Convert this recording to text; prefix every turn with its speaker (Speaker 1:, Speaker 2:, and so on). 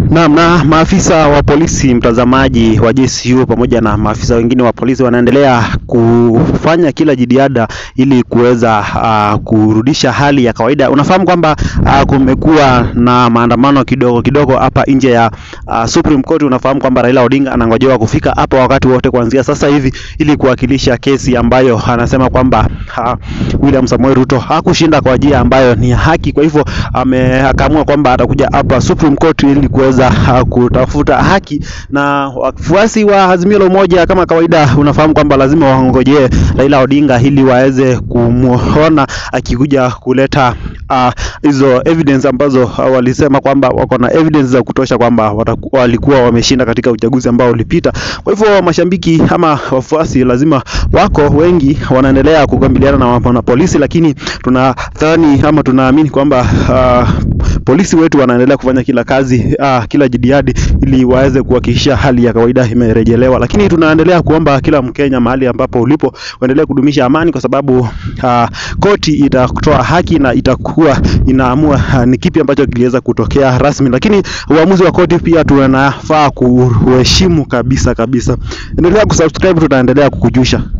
Speaker 1: Naam, na maafisa wa polisi mtazamaji wa JSU pamoja na maafisa wengine wa polisi wanaendelea kufanya kila jitihada ili kuweza uh, kurudisha hali ya kawaida. Unafahamu kwamba uh, kumekuwa na maandamano kidogo kidogo hapa nje ya uh, Supreme Court. Unafahamu kwamba Raila Odinga anangojewa kufika hapa wakati wote kuanzia sasa hivi ili kuwakilisha kesi ambayo anasema kwamba uh, William Samoei Ruto hakushinda kwa njia ambayo ni haki. Kwa hivyo ameamua kwamba atakuja hapa Supreme Court ili kuweza uh, kutafuta haki, na wafuasi wa Azimio la Umoja kama kawaida, unafahamu kwamba lazima wangojee Raila Odinga ili waweze kumuona akikuja kuleta hizo uh, evidence ambazo uh, walisema kwamba wako na evidence za kutosha kwamba wataku, walikuwa wameshinda katika uchaguzi ambao ulipita. Kwa hivyo mashabiki ama wafuasi lazima wako wengi wanaendelea kukabiliana na, na polisi, lakini tunadhani ama tunaamini kwamba uh, polisi wetu wanaendelea kufanya kila kazi uh, kila jitihadi ili waweze kuhakikisha hali ya kawaida imerejelewa, lakini tunaendelea kuomba kila Mkenya mahali ambapo ulipo uendelee kudumisha amani, kwa sababu uh, koti itatoa haki na itakuwa inaamua uh, ni kipi ambacho kiliweza kutokea rasmi, lakini uamuzi wa koti pia tunafaa kuheshimu kabisa kabisa. Endelea kusubscribe, tutaendelea kukujusha.